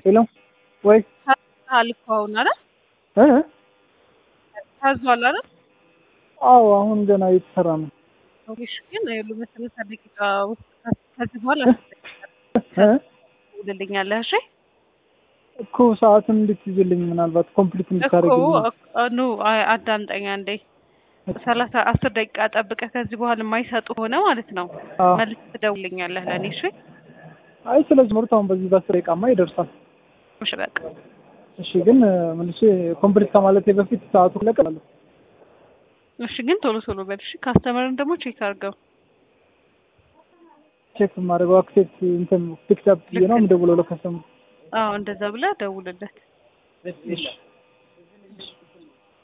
ሄሎ ወይ አልኩ አሁን አይደል እ ታዟል አይደል? አዎ አሁን ገና እየተሰራ ነው። እሺ ግን ይሉ በሰላሳ ደቂቃ ውስጥ ከዚህ በኋላ እ ትደውልልኛለህ። እሺ እኮ ሰዓቱን እንድትይዝልኝ ምናልባት ኮምፕሊት እኮ እንድታደርግልኝ ኑ አዳምጠኛ እንዴ ሰላሳ አስር ደቂቃ ጠብቀህ ከዚህ በኋላ የማይሰጡ ሆነ ማለት ነው አዎ። መልስ ትደውልልኛለህ ለእኔ። እሺ አይ ስለዚህ ምርት አሁን በዚህ በአስር ደቂቃማ ይደርሳል። እሺ በቃ እሺ ግን መልሼ ኮምፕሊት ከማለቴ በፊት ሰዓቱ ለቀላለሁ። እሺ ግን ቶሎ ቶሎ በል እሺ። ካስተመርን ደግሞ ቼክ አድርገው። ቼክ የማደርገው አክሴፕት እንትን ፒክድ አፕ ብዬ ነው የምደውለው ለከስተመር። አዎ እንደዛ ብለህ ደውልለት። እሺ